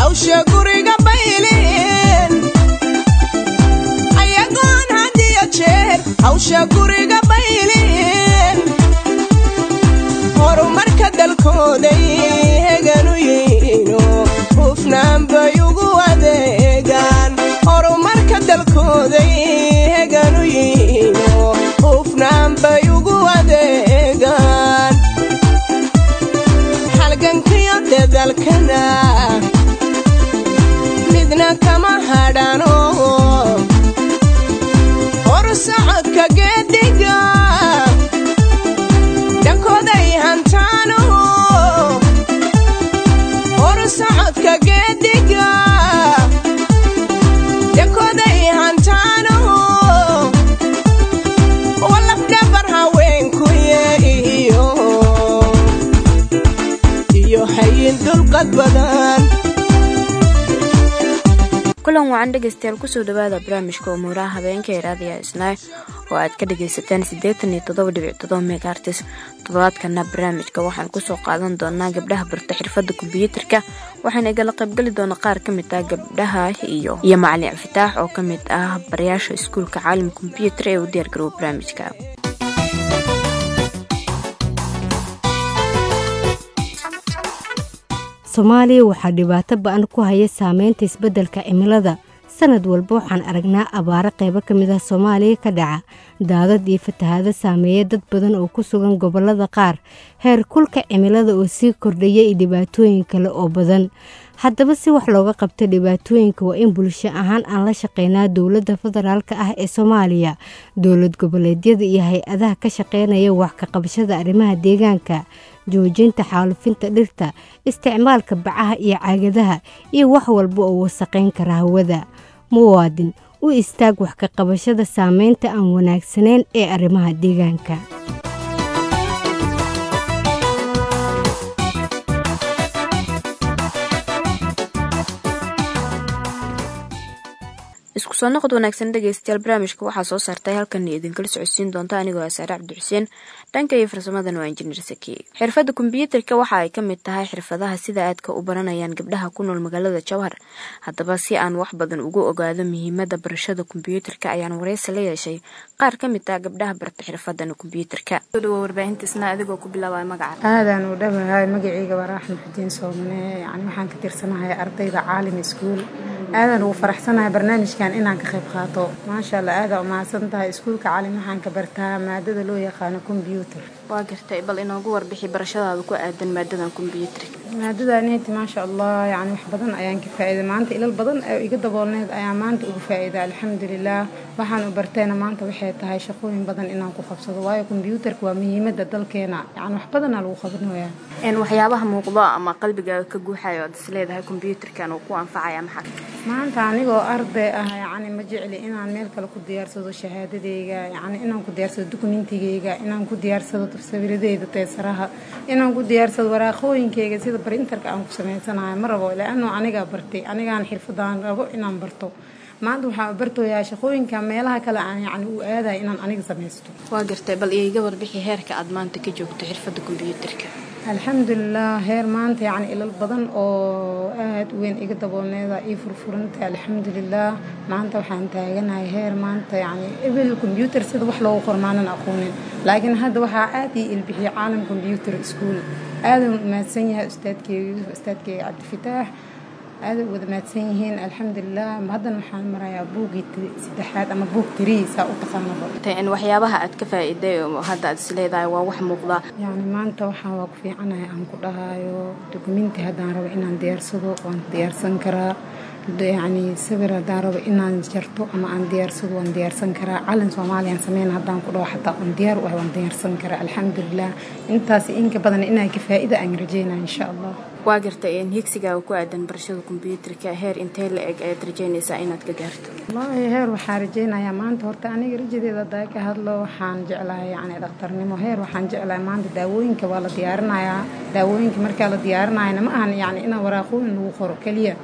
hawsha guriga baylin ayagoon hadiyo jeer hawsha guriga baylin horumarka dalkooday heganu yihiino hufnaan bay ugu adeegaan horumarka dalkooday heganu yihiino hufnaan bay ugu adeegaan halgankiyo dadalkana midna kama hadhano horsocodka geediga dhankooday hantaano horsocodka geediga dhankooday hantaano walafdhabar haweenkuye iyo iyo hayin dulqad badan kulan wacan dhegaystayaal kusoo dhawaada barnaamijka umuuraha habeenka ee raadiyaha isnaay oo aad ka dhagaysataan siddeetan iyo toddoba dhibic toddoba megaartis toddobaadkana barnaamijka waxaan kusoo qaadan doonaa gabdhaha barta xirfadda kombyuutarka waxaana igala qaybgeli doona qaar ka mid ah gabdhaha iyo iyo macalin cafitaax oo ka mid ah barayaasha iskuulka caalim kombyuutar ee u diyaargarooba barnaamijka soomaaliya waxaa dhibaato ba-an ku haya saameynta isbeddelka cimilada sanad walba waxaan aragnaa abaaro qaybo ka mid ah soomaaliya ka dhaca daadad iyo fatahaado saameeya dad badan oo ku sugan gobollada qaar heer kulka cimilada oo sii kordhaya iyo dhibaatooyin kale oo badan haddaba si wax looga qabta dhibaatooyinka waa in bulsho ahaan aan la shaqeynaa dowladda federaalk ah ee soomaaliya dowlad goboleedyada iyo hay-adaha ka shaqeynaya wax ka qabashada arrimaha deegaanka joojinta xaalufinta dhirta isticmaalka bacaha iyo caagadaha iyo wax walba oo wasaqayn kara hawada muwaadin u istaag wax ka qabashada saameynta aan wanaagsanayn ee arrimaha deegaanka isku soo noqod wanaagsan dhegaystayaal barnaamijka waxaa soo saartay halkan idinkala socodsiin doonta anigoo ah saare cabdixuseen dhanka iyo farsamadan waa injineer saki xirfadda kombyuutarka waxa ay ka mid tahay xirfadaha sida aadka u baranayaan gabdhaha ku nool magaalada jowhar haddaba si aan wax badan ugu ogaado muhiimada barashada kombyuutarka ayaan wareysi la yeeshay qaar ka mid ah gabdhaha barta xirfadan kombyuutarka aadaan u dhawahay magaceyga waa raaxan xudiin soomane yani waxaan ka tirsanahay ardayda caalim iskuul aadaan ugu faraxsanahay barnaamijkan inaan ka qayb qaato maasha allah aadaa umahadsan tahay iskuulka caalim waxaan ka bartaa maadada loo yaqaano kombyuutar waa gartay bal inoogu warbixi barashadaada ku aadan maadadan kombyuutarka maadadaaneti maasha allah yani wax badan ayaan ka faa'iiday maanta ilal badan oo iga daboolneed ayaa maanta ugu faa'iida alxamdulilah waxaan u bartayna maanta waxay tahay shaqooyin badan inaan ku qabsado waayo kombyuutarka waa muhiimada dalkeena yani wax badanaa lagu qabanaya waxyaabaha muuqdo ama qalbigaaga ka guuxayo oad is leedahay kombyuutarkan uu ku anfacaya maxaa maanta anigoo arday ah yani ma jecli inaan meel kale ku diyaarsado shahaadadeyga yani inaan ku diyaarsado dukumentigeyga inaan ku diyaarsado sawiradeyda teesaraha inaan ku diyaarsado waraaqooyinkeyga sida barintarka aan ku samaysanayo ma rabo laano anigaa bartay anigaan xirfadaan rabo inaan barto maanta waxaan bartooyaa shaqooyinka meelaha kale aan yani u aadaya inaan aniga samaysto waa gartay bal iiga warbixi heerka aad maanta ka joogto xirfadda kombyuutarka alxamdulilah heer maanta yani ilal badan oo aada u weyn iga daboolneeda ii furfuranta alxamdulilah maanta waxaan taaganahay heer maanta yani ebel kombyuutar sida wax loogu qormaanan aqoonin laakiin hadda waxaa aada ii ilbixiyay caalam kombyuutar iskuol aadan mahadsan yahay ustaadkeyga yuusuf ustaadkeyga cabdifitaax aada wada mahadsan yihiin alxamdulilah haddana waxaan marayaa buugii saddexaad ama buug tirihiisa u taqaanaba waxyaabaha aad ka faa'iiday hadda aad is leedahay waa wax muuqda yani maanta waxaan waa ku fiicanahay aan ku dhahayo dukumenti haddaan rabo inaan diyaarsado waan diyaarsan karaa yani sawir haddaan rabo inaan jarto ama aan diyaarsado waan diyaarsan karaa calin soomaaliyaan sameyn haddaan ku dhaho xataa aan diyaar u ah waan diyaarsan karaa alxamdulilah intaas inka badan inaan ka faa'iida aan rajeynaya insha allah waa gartay higsigaaga ku aadan barashada kombyuutarka heer intee la eg ayaad rajeynaysaa inaad ka gaarto wallaahi heer waxaan rajeynayaa maanta horta aniga rajadeeda haddaa ka hadlo waxaan jeclahay yani dhakhtarnimo heer waxaan jeclahay maanta daawooyinka waa la diyaarinayaa daawooyinka markaa la diyaarinayana ma ahan yani inaa waraaqooyin lagu qoro keliya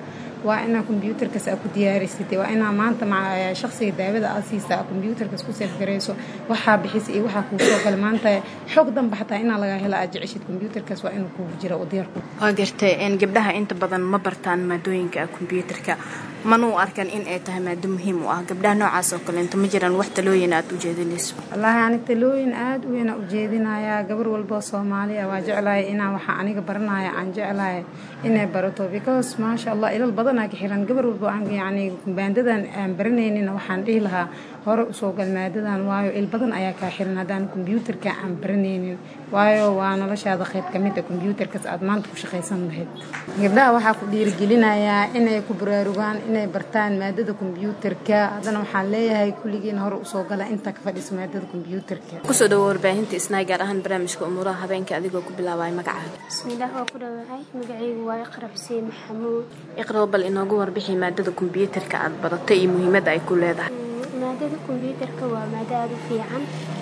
waa inaa kombyuutarkaas aa ku diyaarisatay waa inaa maanta shaqsiga daawada aad siisaa kombyuutarkaas ku seefgarayso waxaa bixisa iyo waxaa kuu soo gala maanta xog danba xataa inaa lagaa hela aad jeceshid kombyuutarkaas waa inuu kuugu jira oo diyaar ku waa gartay gabdhaha inta badan ma bartaan maadooyinka kombyuutarka mana u arkan in ay tahay maado muhiim u ah gabdhaha noocaas oo kaleento ma jiraan wax talooyin aad u jeedinayso wallaahi ani talooyin aada u weyn u jeedinayaa gabar walboo soomaaliya waa jeclahay inaan waxa aniga baranaya aan jeclahay inay barato because maasha allah ilal badanaa ka xiran gabar walbo aan yacni baandadan aan baranaynin waxaan dhihi lahaa hore usoo gal maadadan waayo il badan ayaa kaa xiran haddaan kombyuutarka aan baranaynin waayo waa noloshaada qayb ka mid a kombyuutarkaas aad maanta ku shaqaysan lahayd gabdhaha waxaa ku dhiirigelinayaa inay ku baraarugaan inay bartaan maadada kombyuutarka haddana waxaan leeyahay kulligiin hore usoo gala intaa ka fadhiso maadada kombyuutarka kusoo dhawo warbaahinta isnaay gaar ahaan barnaamijka umuuraha habeenka adigoo ku bilaabaya magacaaga bismillaah waa ku dhawahay magacaygu waa iqra xuseen maxamuud iqraba bal inoogu warbixi maadada kombyuutarka aad baratay iyo muhiimadda ay ku leedahay maadada kombyuutarka waa maado aada u fiican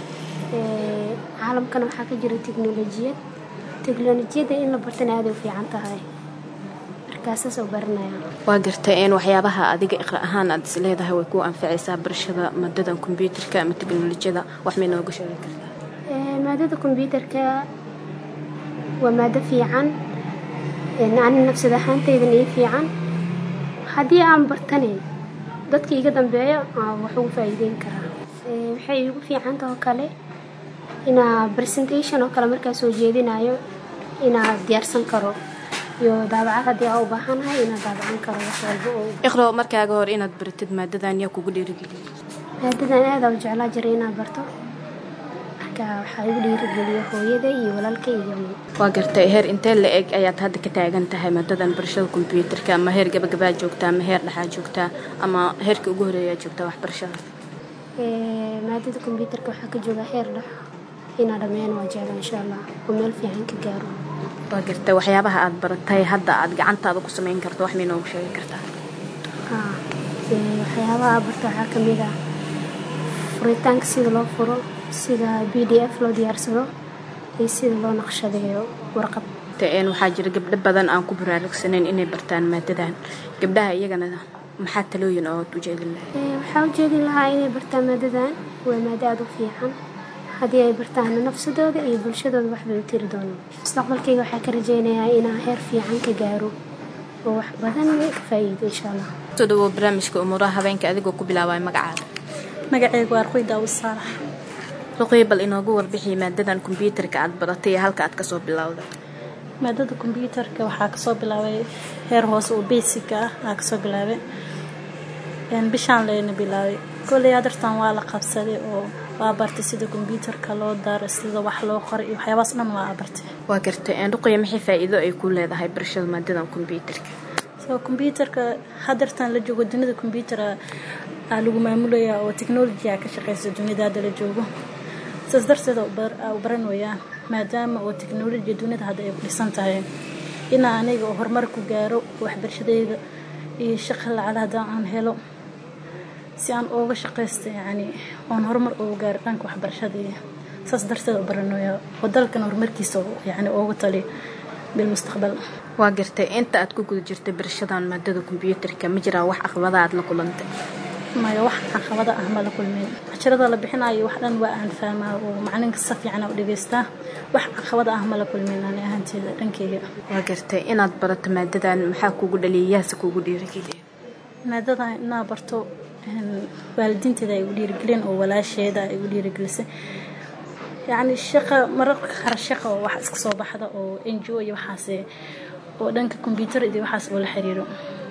caalamkana waxaa ka jira teknolojiyad teknolojiyadda in la bartana aada u fiican tahay markaasaas oo baranaya waa gartay een waxyaabaha adiga iqra ahaan aad is leedahay way ku anficaysaa barashada maadadan kombyuutarka ama teknolojiyada wax may nooga sheegi kartaa maadada kombyuutarka waa maado fiican ani nafsad ahaantaydan ii fiican haddii aan bartanayn dadka iga dambeeya wax ugu faa'iideyn karaa waxay igu fiicanta oo kale inaa presentation oo kale markaa soo jeedinayo inaa diyaarsan karo iyo daabacad haddii aa u baahanahay inaa daabacan karo wax walba oo iqro markaaga hor inaad baratid maadadan yaa kugu dhiirigeliyay maadadan aada u jeclaa jiray inaad barto marka waxaa igu dhiirigeliya hooyada iyo walaalka iyo waa gartay heer intee la eg ayaad hadda ka taagan tahay maadadan barashada kombyuutarka ama heer gabagabaa joogtaa ama heer dhexaa joogtaa ama heerka ugu horeeyaa joogtaa waxbarashada maadada kombyuutarka waxaa ka jooga heer dhex inaa dhammeyn waa jecla insha allah oo meel fiican ka gaaro waa gartay waxyaabaha aad baratay hadda aad gacantaada ku samayn karto wax may noogu sheegi kartaa waxyaabaha barta waxaa ka mid ah furitaanka sida loo furo sida b d f loo diyaarsado iyo sida loo naqshadeeyo warqad waxaa jira gabdho badan aan ku baraarugsanayn inay bartaan maadadan gabdhaha iyagana maxaa talooyin oo aad u jeedin lahay waxaa u jeedin lahaa inay bartaan maadadan waa maado aada u fiican haddii ay bartaana nafsadooda iyo bulshadooda waxbay u tiri doonaan mustaqbalkayga waxaa ka rajaynayaa inaan heer fiican ka gaaro oo wax badan ka faa'iido insha allah soo dhawo barnaamijka umuuraha habeenka adigoo ku bilaabaya magacaada magacaygu waa ruqi daawud saalax ruqii bal inoogu warbixi maadadan kombyuutarka aad baratay iyo halka aad kasoo bilowda maadada kombyuutarka waxaa kasoo bilaabay heer hoose oo basica ah aa kasoo bilaabay bishaan layna bilaabay kolley adartan waa la qabsaday oo waa bartay sida kombyuutarka loo daaro sida wax loo qoray iyo waxyaabaas dhan waa bartay waa gartay ruqaya maxay faa'iido ay ku leedahay barashada maadadan kombyuutarka so kombyuutarka hadartan la joogo dunida kombyuutar aa lagu maamulaya oo technology a ka shaqeysa dunida hadda la joogo saas darteed u baran wayaan maadaama oo technology dunida hadda ay ku dhisan tahay inaa aniga oo horumar ku gaaro waxbarashadeyda iyo shaqa lacala haddaan aan helo si aan ooga shaqaysta yacni oon horumar ugu gaaro dhanka waxbarashadii saas darteed u baranaya oo dalkan horumarkiisa yacni ooga tali bilmustaqbal waa gartay inta aad ku guda jirtay barashadan maadada kombyuutarka ma jiraa wax aqbada aad la kulantay maya wax caqabada ah ma la kulmin casharada la bixinayo wax dhan waa aan fahmaa oo macalinka si fiican u dhegaystaa wax caqabada ah ma la kulmin ani ahaanteeda dhankeyga waa gartay inaad barato maadadan maxaa kugu dhaliyay yaase kugu dhiirigeliya maadadan inaa barto waalidiinteeda ay u dhiirigelin oo walaasheeda ay u dhiirigelisay yacni shaqa mararka qaar shaqa oo wax iska soo baxda oo n g o iyo waxaase oo dhanka kombyuutar iyo waxaas oo la xiriiro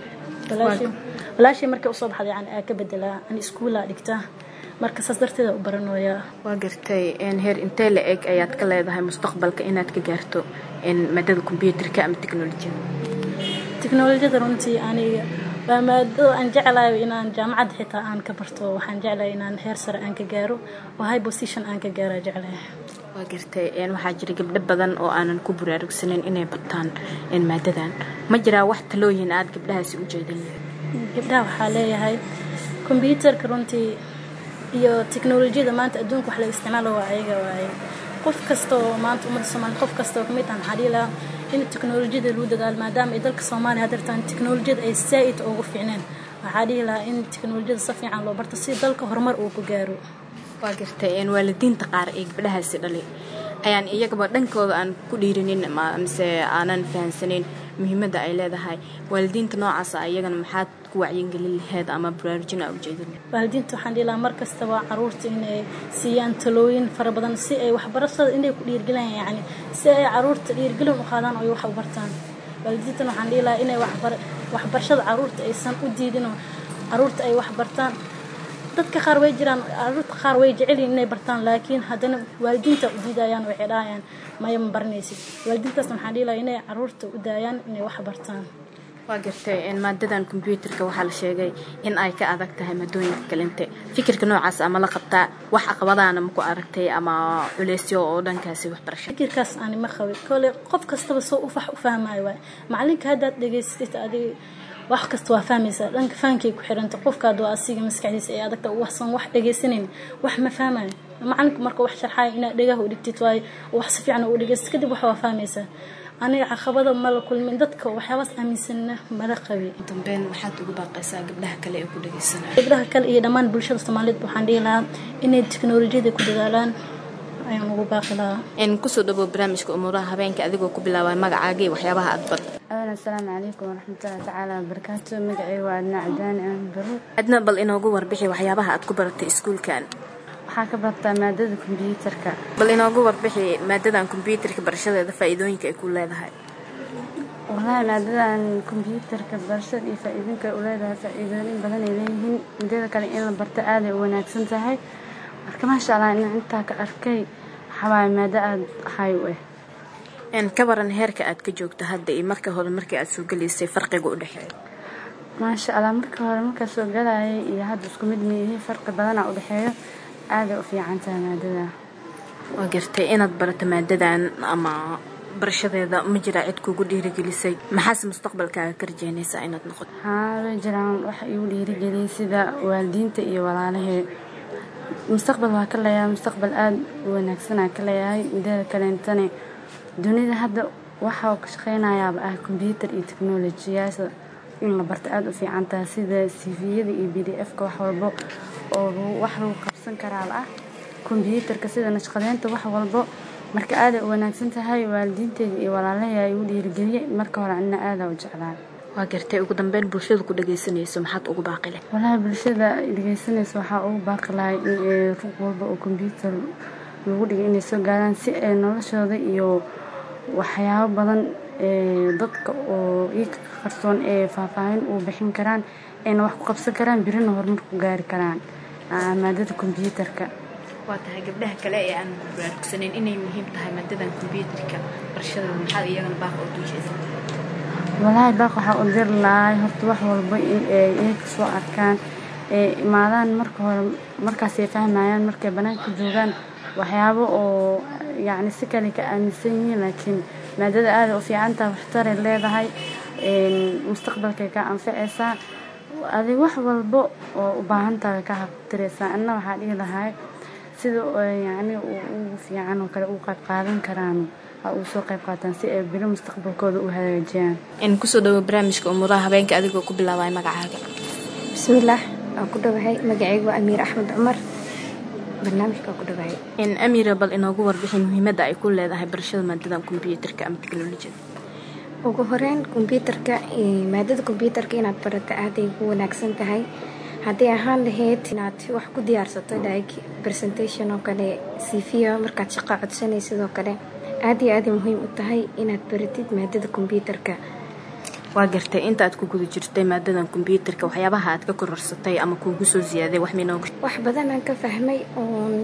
walaashii markay usoo baxda yani aa ka bedelaa an iskuulaa dhigtaa marka saas darteeda u baranooyaa waa gartay heer intee la eg ayaad ka leedahay mustaqbalka inaad ka gaarto maadada kombyuutarka ama teknolojiyada teknolojiyada runtii aniga waa maado aan jeclayo inaan jaamacadda xitaa aan ka barto waxaan jeclahay inaan heer sare aan ka gaaro oo high position aan ka gaara jeclahay waa gartay waxaa jira gabdho badan oo aanan ku buraarugsaneyn inay bartaan maadadan ma jiraa wax talooyin aad gabdhahaasi u jeedin gabdhaha waxaa leeyahay kombyuutarka runtii iyo teknolojiyada maanta adduunka wax laga isticmaalo waa ayaga waaye qof kasta oo maanta ummadda soomaaliya qof kasta oo kamid ah maxaa dhihi lahaa in teknolojiyada lagu dadaalo maadaama ay dalka soomaaliya hadeertaan teknolojiyada ay saa-id ugu fiicneen waxaa dhihi lahaa in teknolojiyada si fiican loo barto si dalka horumar uu ku gaaro waa gartay waalidiinta qaar ee gabdhahaasi dhalay ayaan iyagaba dhankooda aan ku dhiirinin mise aanan fahansaneyn muhiimadda ay leedahay waalidiinta noocaasa iyagana maxaad ku wacyigelin laheyd ama baraarujin aa ujeedin waalidiinta waxaan dhihi lahaa mar kastaba caruurta inay siiyaan talooyin fara badan si ay waxbarashada inay ku dhiirgelayaan yacni si ay caruurta dhiirgelin u qaadaan oo ay wax u bartaan waalidiintana waxaan dhihi lahaa inay waxbar waxbarashada caruurta aysan u diidinoo caruurta ay wax bartaan dadka qaar way jiraan caruurta qaar way jecelyihin inay bartaan laakiin haddana waalidiinta u diidayaan waxay dhahayaan maya ma baranaysid waalidiintaasna waxaan dhihi lahaa inay caruurta u daayaan inay wax bartaan waa gartay maadadan kombyuutarka waxaa la sheegay in ay ka adag tahay maadooyinka kalinte fikirka noocaas ama la qabtaa wax caqabadaana maku aragtay ama culeysyo oo dhankaasi waxbarasha fikirkaas ani ma qabin kole qof kastaba soo ufax u fahmayo waay macalinka haddaad dhegaysatid adiga wax kasta waa fahmaysaa dhanka fahankay ku xiranta qofkaad waa asiga maskaxdiisa ee adagta waxsan wax dhegaysanayn wax ma fahmayo macalinka marka wax sharxayo inaad dhegaha u dhigtid waayo wax si fiican u dhegaysid kadib wax waa fahmaysaa aniga caqabada mala kulmin dadka waxyaabaas aaminsanna mala qabi dambeyn maxaad ugu baaqaysaa gabdhaha kale ee ku dhagaysanaya gabdhaha kale iyo dhammaan bulshada soomaaliyeed waxaan dhihi lahaa inay teknolojiyada ku dadaalaan ayaan ugu baaqi lahaa kusoo dhawow barnaamijka umuuraha habeenka adigoo ku bilaabay magacaaga iyo waxyaabaha aad bad awalan asalaamu calaykum waraxmatullahi tacaala wabarakaatu magacayga waa adna cadaani aan baro adna bal inoogu warbixi waxyaabaha aad ku baratay iskuulkan waxaa ka bartaa maadada kombyuutarka bal inoogu warbixi maadadan kombyuutarka barashadeeda faa-iidooyinka ay ku leedahay wallaahi maadadan kombyuutarka barashada iyo faa-iidooyinka ay u leedahay faa-iidooyin badan ay leeyihiin mideeda kale in la barto aaday u wanaagsan tahay marka maasha allah in intaa ka arkay waxawaaye maado aada hay u ah ka baran heerka aad ka joogto hadda iyo marka hore markii aad soo gelaysay farqiga u dhexeeya maasha allah marka hore markaa soo galayay iyo hadda isku mid miyihi farqi badana u dhexeeyo aaday u fiican tahay maadada waa gartay inaad barato maadadan ama barashadeeda ma jiraa cid kugu dhiirigelisay maxaase mustaqbalkaaga ka rajeynaysaa inaad noqoto haa way jiraan waxa igu dhiirigeliyay sida waalidiinta iyo walaalahee mustaqbal waa ka leeyahay mustaqbal aada u wanaagsanaa ka leeyahay mideeda kaleentane dunida hadda waxaa ka shaqeynayaaba ah kombyuutar iyo teknolojiyaasha in la barto aada u fiican tahay sida cviyada iyo b d f-ka wax walbo oo wax lagu qabsan karaaba ah kombyuutarka sida nashqadeynta wax walbo marka aaday u wanaagsan tahay waalidiinteeda iyo walaalahay igu dhiirigeliyay marka hore anina aadaa u jeclaa waa gartay ugu dambeyn bulshada ku dhagaysanayso maxaad ugu baaqi leh walahi bulshada dhegeysanaysa waxaa ugu baaqi lahay in ruq walba oo kombyuutar lagu dhigay inay soo gaaraan si ay noloshooda iyo waxyaabo badan dadka oo iika qarsoon ee faahfaahin uu bixin karaan ayna wax ku qabsan karaan birina horumar ku gaari karaan maadada kombyuutarka waa tahay gabdhaha kale ee aan baraarugsaneyn inay muhiim tahay maadadan kombyuutarka barashada maxaad iyagana baaq oo duujeysa walaahi baaq waxaa u diri lahay horta wax walba in ay iyaga soo arkaan ee imaadaan marka hore markaasay fahmayaan markay banaanka joogaan waxyaabo oo yacni si kale ka aaminsan yihiin laakiin maadada aada u fiican tahay waxtaray leedahay mustaqbalkay ka anficaysaa adig wax walba oo u baahan tahay ka habtiraysaa anna waxaa dhihi lahay sida yacni ugu fiican oo kale u qayb qaadan karaan ha uu soo qayb qaataan si ay biro mustaqbalkooda u hagaajiyaan in kusoo dhawo barnaamijka umuuraha habeenka adigoo ku bilaabay magacaaga bismillaah waan ku dhawahay magacaygu waa amiir axmed cumar barnaamijka waan ku dhawahay in amira bal inoogu warbixi muhiimadda ay ku leedahay barashada maadadan kombyuutarka ama teknolojiyada ugu horeyn kombyuutarka maadada kombyuutarka inaad barato aaday ugu wanaagsan tahay haddii ahaan lahayd inaad wax ku diyaarsato like presentation oo kale cv markaad shaqo codsanay sidoo kale aad iyo aaday muhiim u tahay inaad baratid maadada kombyuutarka waa gartay inta aad ku guda jirtay maadadan kombyuutarka waxyaabaha aad ka kororsatay ama kuugu soo ziyaaday wax minooga wax badan aan ka fahmay oon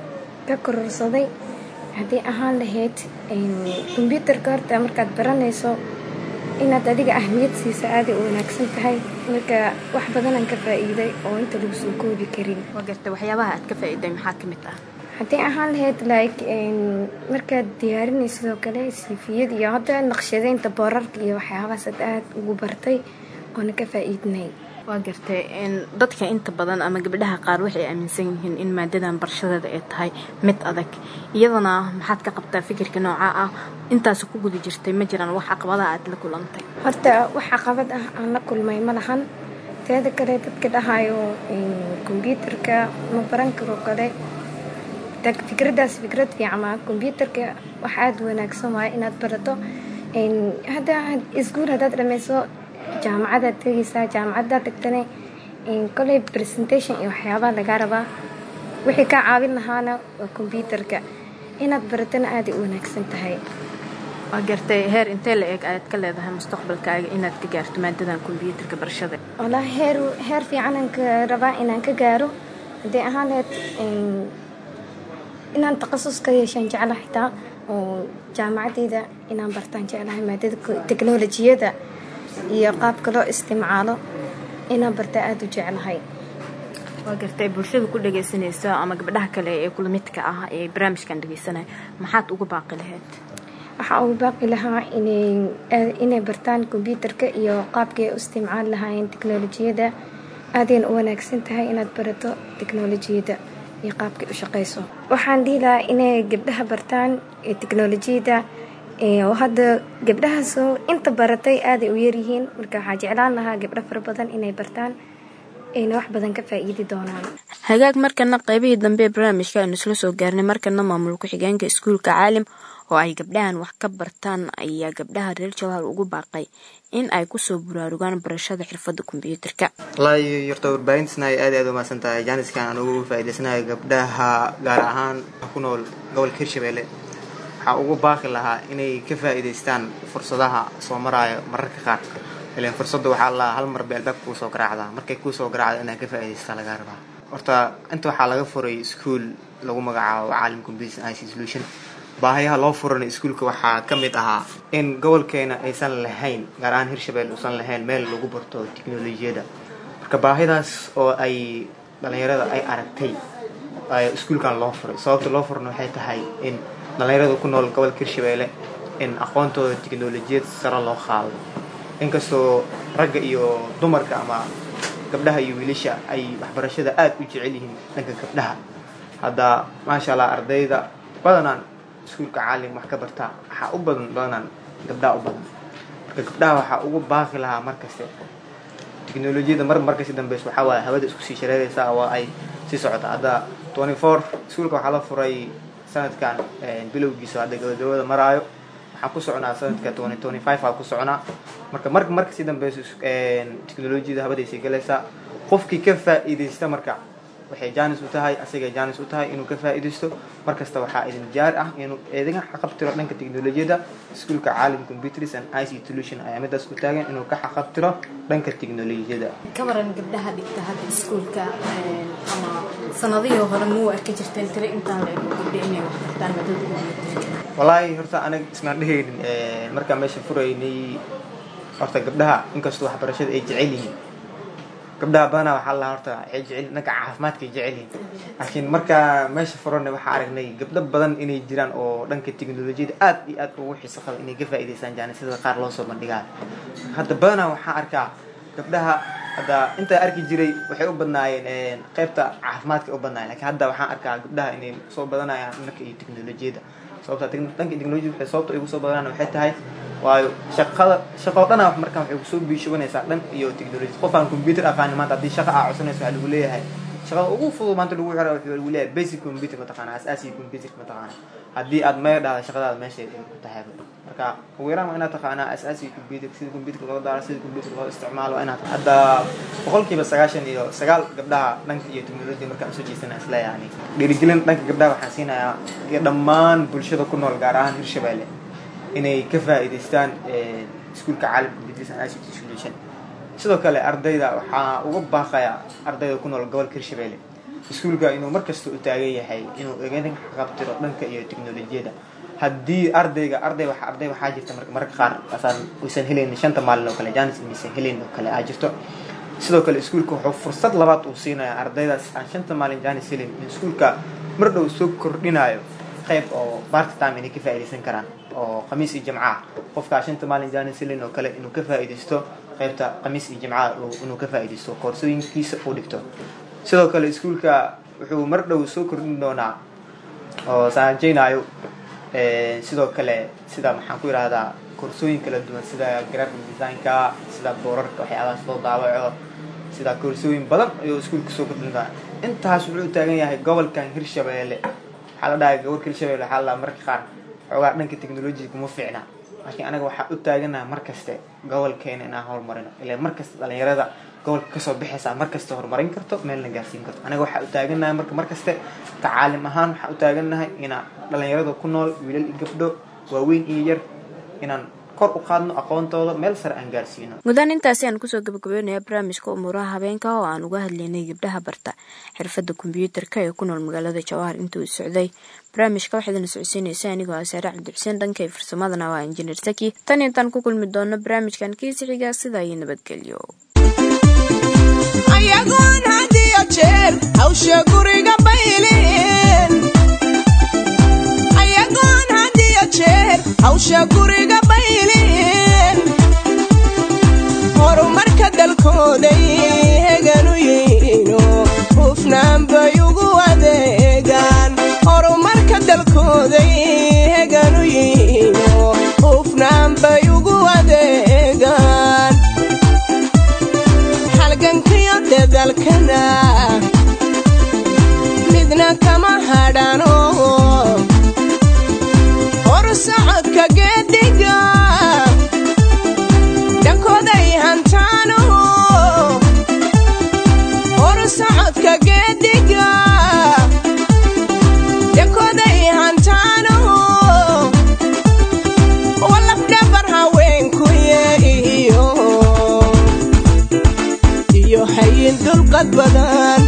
ka kororsaday haddii ahaan lahayd kombyuutarka horta markaad baranayso inaad adiga ahmiyad siisa aaday u wanaagsan tahay marka wax badanaan ka faa-iiday oo inta lagu soo koobi karin waa gartay waxyaabaha aad ka faa-iiday maxaa ka mid ah haddii ahaan lahayd like markaad diyaarinay sidoo kale siifiyad iyo hadda naqshadeynta boorarka iyo waxyaabahaas ad aada ugu bartay oona ka faa-iidnay waa gartay dadka inta badan ama gabdhaha qaar waxay aaminsan yihiin in maadadan barashadeeda ay tahay mid adag iyadana maxaad ka qabtaa fikirka nooca ah intaas ku guda jirtay ma jiraan wax caqabadaha aad la kulantay horta wax caqabad ah aan la kulmay ma lahan teeda kale dadka dhahayo kombyuutarka ma baran karo kale fikradaas fikrad fiican maa kombyuutarka wax aada wanaagsan waaye inaad barato hadda iskuul haddaad dhameyso jaamacadaad tegaysaa jaamacadaad tagtane koley presentation iyo waxyaabaha lagaa rabaa wixii kaa caawin lahaana waa kombyuutarka inaad baratona aaday u wanaagsan tahay waa gartay heer intee la eeg ayaad ka leedahay mustaqbalkaaga inaad ka gaarto maadadan kombyuutarka barashada wallaahi heer heer fiicanaan ka rabaa inaan ka gaaro haddii ahaan lahayd inaan takhasus ka yeeshaan jecla xitaa oo jaamacadeyda inaan bartaan jeclahay maadada teknolojiyada iyo qaabka loo isticmaalo inaan bartaa aada u jeclahay waa gartay bulshada ku dhagaysanaysa ama gabdhaha kale ee kula midka ah ee barnaamijkan dhagaysanaya maxaad uga baaqi lahayd waxaa ugu baaqi lahaa inay bartaan kombyuutarka iyo qaabkii ay u isticmaali lahaayeen teknolojiyada aadayna u wanaagsan tahay inaad barato teknolojiyada iyo qaabkay u shaqeyso waxaan dhihi lahaa inay gabdhaha bartaan teknolojiyada oo hadda gabdhahaasoo inta baratay aaday u yaryihiin marka waxaa jeclaan lahaa gabdho fara badan inay bartaan ayna wax badan ka faa'iidi doonaan hagaag markana qaybihii dambe ee barnaamijka aynu isla soo gaarnay markana maamul ku-xigeenka iskuulka caalim oo ay gabdhahan wax ka bartaan ayaa gabdhaha reer jawhar ugu baaqay in ay kusoo buraarugaan barashada xirfadda kombyuutarka wallaahi horta warbaahintasna ay aad aad umahadsan tahay jaaniskan aan ugu faa'iidaysanayo gabdhaha gaar ahaan ku nool gobolka hirshabelle waxaa ugu baaqi lahaa inay ka faa'iidaystaan fursadaha soo maraayo mararka qaar ilan fursadda waxaa la hal mar bay albaabka kuu soo garaacdaa markay kuu soo garaacda inaad ka faa'iidaystaa lagaa rabaa horta inta waxaa laga furay iskuol lagu magacaabo caalim computer ic solution baahayaha loo furana iskuulka waxaa ka mid ahaa in gobolkeena aysan lahayn gaar ahaan hirshabelle uusan lahayn meel lagu barto teknolojiyadda marka baahidaas oo ay dhalinyarada ay aragtay iskuulkan loo furay sababta loo furana waxay tahay in dhalinyarada ku nool gobolka hirshabelle in aqoontooda teknolojiyad sare loo qaado inkastoo ragga iyo dumarka ama gabdhaha iyo wiilasha ay waxbarashada aada u jecel yihiin dhanka gabdhaha hadda maasha allah ardayda badanaan iskuulka caalim wax ka bartaa waxaa u badan badanaan gabdhaha u badan marka gabdhaha waxaa ugu baaqi lahaa markaste teknolojiyada mar markasi dambeysa waxaa waaye hawada isku sii shareeraysa waa ay sii socota hadda twenty four iskuulka waxaa la furay sanadkan bilowgiisa hadda gabagabada maraayo waxaan ku soconaa sanadka twenty twenty five aa ku soconaa marka mar markasii dambeysa teknolojiyada habadaysay galaysaa qofkii ka faa'iidaysta marka waxay jaanis u tahay asagay jaanis u tahay inuu ka faa'iidaysto markasta waxaa idin jaar ah inuu eedaga xaqabtiro dhanka teknolojiyada iskuulka caalim computers and ic solution ayaa midaas u taagan inuu ka xaqabtiro dhanka teknolojiyada ka waran gabdhaha dhigta hadda iskuulka ama sanadihii hore muu arki jirteen tiro intaan la ego gabdha inay wax bartaan madada kombyuutarka wallaahi horta anaga ismaan dhehaynin markaan meesha furaynay horta gabdhaha inkastoo waxbarashada ay jecel yihiin gabdhaha badanaa waxaa la horta waxay jecel dhanka caafimaadkay jecel yihiin laakiin markaa meesha furanay waxaa aragnay gabdho badan inay jiraan oo dhanka teknolojiyada aad iyo aad ugu xiiso qaba inay ka faa'iidaystaan jaanisada qaar loo soo bandhigaa hadda badanaa waxaa arkaa gabdhaha hadda intaa arki jiray waxay u badnaayeen qaybta caafimaadka u badnaayeen lakiin hadda waxaan arkaa gabdhaha inay soo badanayaan dhanka iyo teknolojiyada sababta dhanka teknolojiyada waxay sababta ay ugu soo badanaan waxay tahay waayo shaqada shaqo dhana markaan waxay kusoo biishubanaysaa dhan iyo technology qof aan computer aqaanin maanta haddii shaqa aa codsanayso waxaa lagu leeyahay shaqada ugu fudud maanta lagu xira waxaa lagu leeyahay basic computer mataqaana asaasiga computer mataqaana haddii aad maya dhahda shaqadaada meesha ay ku tahay marka ugu yaraan waa inaad taqaanaa asaasiga computer sida computer loo daaro sida computer loo isticmaalo waa inaad hadda boqolkiiba sagaashan iyo sagaal gabdhaha dhanka iyo technology markaan usoo jeesana isla yani dhiirigelin dhanka gabdhaha waxaan siinayaa iyo dhammaan bulshada ku nool gaar ahaan hirshabelle inay ka faa'iidaystaan iskuulka caalam computers and ict solution sidoo kale ardayda waxaa uga baaqaya ardayda ku nool gobolka hirshabelle iskuulka inuu markasta u taagan yahay inuu egenin qabtiro dhanka iyo teknolojiyada haddii ardayga arday wa arday waxaa jirta marka mararka qaar asaan uysan helayn shanta maalin oo kale janis maysan helayn oo kale aa jirto sidoo kale iskuulka wuxuu fursad labaad uu siinaya ardaydaas aan shanta maalin janis helayn in iskuulka mar dhow soo kordhinayo qayb oo part time inay ka faa'iidaysan karaan oo khamiis iyo jamca qofkaa shanta maalin janis helayn oo kale inuu ka faa'iidaysto qaybta khamiis iyo jimcaha inuu ka faa'iidaysto koorsooyinkiisa uu dhigto sidoo kale iskuulka wuxuu mar dhow soo kordhin doonaa oo saanjeynaayo sidoo kale sida maxaan ku yidhaahdaa koorsooyin kala duwan sida graphic designka sida boorarka waxyaabahaas loo daawaco sida koorsooyin badan ayuu iskuulka soo kordhin doonaa intaas wuxuu u taagan yahay gobolkan hirshabeelle waxaa la dhahay gobolka hirshabeelle waxaa la marka qaar xoogaa dhanka technologiga kuma fiicna laakiin anaga waxaa u taaganaha markaste gobolkeena inaan horumarino ilaa markasta dhalinyarada gobolka kasoo baxaysaa markasta horumarin karto meelna gaarsiin karto anaga waxaa u taaganahay marka markaste tacaalim ahaan waxaa u taaganahay inaan dhalinyarada ku nool wiilal iyo gabdho waaweyn iyo yar inaan kor u qaadno aqoontooda meel sare aan gaarsiino mudaan intaasi aan kusoo gabagabeynaya barnaamijka umuuraha habeenka oo aan uga hadlaynay gabdhaha barta xirfadda kombyuutarka ee ku nool magaalada jawahar intuu socday barnaamijka waxaydana socodsiinaysa anigoo ah saare cabdixuseen dhanka iyo farsamadana waa injineer saki tan intaan ku kulmi doono barnaamijkan kiisi xiga sidaa iyo nabadgelyo ayagoon had iyo jeer hawsha guriga bayleen ayagoon had iyo jeer hawsha guriga bayleen horumarka dalkooday heganu yihiino hufnaan bay ugu adeegaan horumarka dalkooday heganu yihiino hufnaan bay ugu adeegaan halgankiyo dadalkana midna kama hadhano hor socodka geediga dhankooday hantaano hor socodka geediga dhankooday hantaano walafdhabar haweenkuye iyo iyo hayin dulqad badan